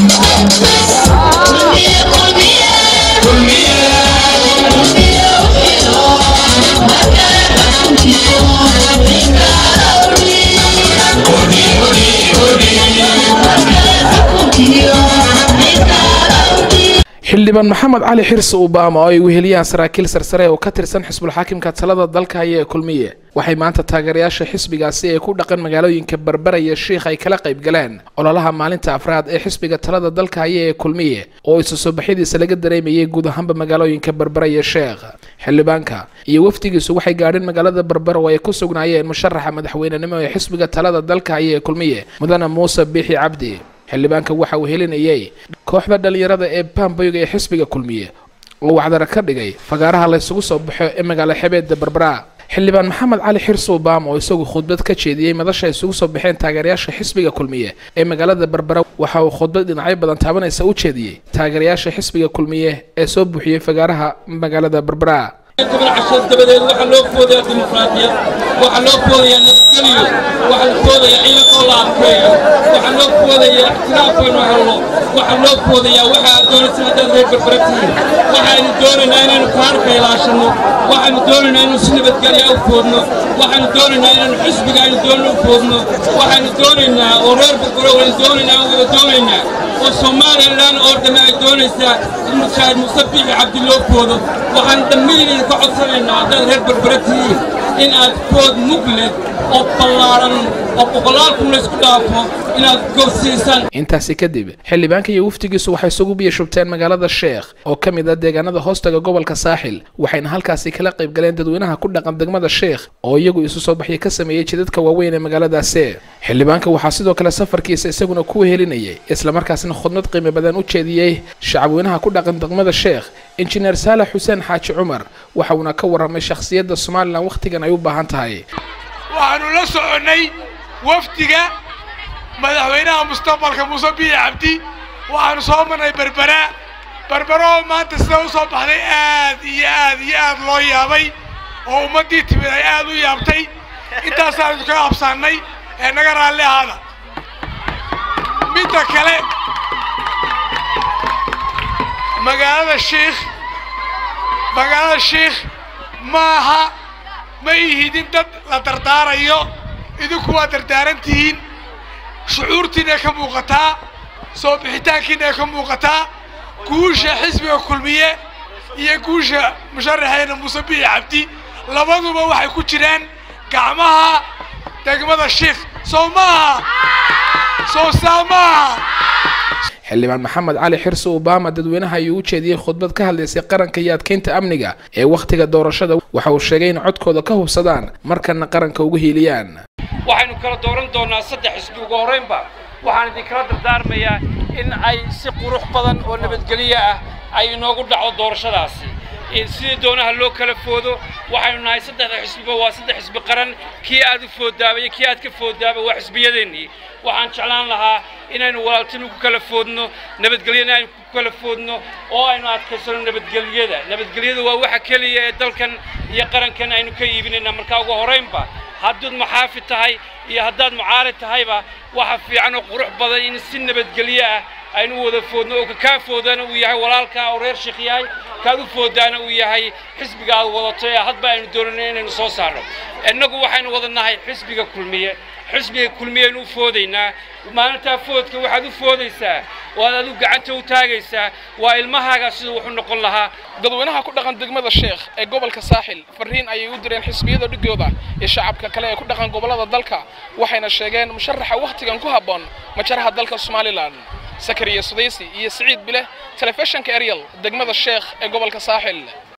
xildhibaan maxamed cali xirsi ubaama oo ay weheliyaan saraakiil sarsare oo ka tirsan xisbulxaakimka talada dalka haya ee kulmiye waxay maanta taageerayaasha xisbigaasi ee ku dhaqan magaalooyinka berbera iyo shiikh ay kala qayb galeen ololaha maalinta afraad ee xisbiga talada dalka haya ee kulmiye oo isu soo baxyadiisa laga dareemayay guud ahaanba magaalooyinka berbera iyo sheekh xildhibaanka iyo wafdigiisu waxay gaadheen magaalada berbera oo ay ku sugnaayeen musharaxa madaxweynenimo ee xisbiga talada dalka haya ee kulmiye mudane muuse biixi cabdi xildhibaanka waxa uu helinayay kooxda dhallinyarada ee bamboyga ee xisbiga kulmiye oo wacdara ka dhigay fagaaraha laysugu soo baxo ee magaalo xebeedda berbera xildhibaan maxamed cali xirsi ubaama oo isagu khudbad ka jeediyey madasha ay isugu soo baxeen taageerayaasha xisbiga kulmiye ee magaalada berbera waxa uu khudbad dhinacyo badan taabanaysa u jeediyey taageerayaasha xisbiga kulmiye ee soo buuxiyey fagaaraha magaalada berbera cashar dabadeed waxaa loo foodayaa dimuqraadiyad waxaa loo foodayaa nabadgelyo waxaa la foodayaa ciidankoo la adkeeyo waxaa loo foodayaa ixtiraafaynu helno waxaa loo foodayaa waxa aad doonaysa haddaad reer berbera tihiin waxaynu doonaynaa inaynu kaarka ilaashanno waxaynu doonaynaa inaynu si nabadgelya u foodno waxaynu doonaynaa inaynu xisbiga aynu doonno u foodno waxaynu doonaynaa oo reer berbera waynu doonaynaa aan wada doonaynaa oo somalilan oo dhamme ay doonaysaa in mushaahid muuse biixi cabdi loo foodo waxaan dhammaynayna ka codsanaynaa haddaad reer berbera tihiin in aad food mug leh oo ballaaran oo boqolaal kun laysku dhaafo inaad gorsiisaan intaasi kadib xildhibaanka iyo wafdigiisu waxay isugu biyo shubteen magaalada sheekh oo ka mid ah deegaanada hoostaga gobolka saaxil waxayna halkaasi kala qayb galeen dadweynaha ku dhaqan degmada sheekh oo iyagu isu soo baxya ka sameeyey jidadka waaweyn ee magaaladaasi xildhibaanka waxaa sidoo kale safarkiisa isaguna ku wehelinayay islamarkaasna khudmad qiimo badan u jeediyey shacabweynaha ku dhaqan degmada sheekh injineer saalax xuseen xaaji cumar waxa uuna ka warramay shakhsiyadda somalilan wakhtigan ay u baahan tahay waxaanu la soconnay wafdiga madaxweynaha mustaqbalka muuse biixi cabdi waxaanu soo marnay berbera berbera oo maanta sida u soo baxday aad iyo aad iyo aad loo yaabay oo ummaddii timid ay aad u yaabtay intaasaanu idinkaga habsaannay ee naga raalli ahaada midda kale magaalada shiikh magaalada shiikh maaha ma ihidin dad la dardaarayo idinku waa dardaaran tihiin shucuurtiinay ka muuqataa soo bixitaankiinay ka muuqataa guusha xisbiga kulmiye iyo guusha musharaxeena muuse biixi cabdi labaduba waxay ku jiraan gacmaha degmada shiikh soo maaha soo saa maaha xildhibaan maxamed cali xirsi ubaama dadweynaha ayuu u jeediyey khudbad ka hadlaysay qaranka iyo adkeynta amniga ee wakhtiga doorashada waxa uu sheegay in codkooda ka hubsadaan markana qaranka ugu hiiliyaan waxaynu kala dooran doonaa saddex xisbi ugu horraynba waxaan idinkala dardaarmayaa in ay si qurux badan oo nabadgelyo ah ay inoogu dhaco doorashadaasi sidii doonaha loo kala foodo waxaynu nahay saddexda xisbiba waa saddex xisbi qaran kii aad u foodaaba iyo kii aad ka foodaaba waa xisbiyadeennii waxaan jeclaan lahaa inaynu walaaltinu ku kala foodno nabadgelyana aynu ku kala foodno oo aynu adkaysano nabadgelyada nabadgelyada waa waxa keliya ee dalkan iyo qarankan aynu ka iibinayna markaa ugu horraynba haddaad muxaafid tahay iyo haddaad mucaarid tahayba waxa fiican oo qurux badan in si nabadgelyo ah aynu wada foodno oo kakaa foodana uu yahay walaalkaa oo reer sheekh yahay kaad u foodaana uu yahay xisbiga aad wadato ee hadba aynu doonayno inaynu soo saarno innagu waxaynu wada nahay xisbiga kulmiye xisbiga kulmiyaynu u foodaynaa maalintaa foodka waxaad u foodaysaa waad adigu gacanta u taagaysaa waa ilmahaaga siduu wuxu noqon lahaa dadweynaha ku dhaqan degmada sheekh ee gobolka saaxil fariin ayay u direen xisbiyada dhigooda iyo shacabka kale ee ku dhaqan gobollada dalka waxayna sheegeen musharaxa wakhtigan ku habboon majaraha dalka somalilan sakariya sudaysi iyo siciid bileh telefishinka eryal degmada sheekh ee gobolka saaxil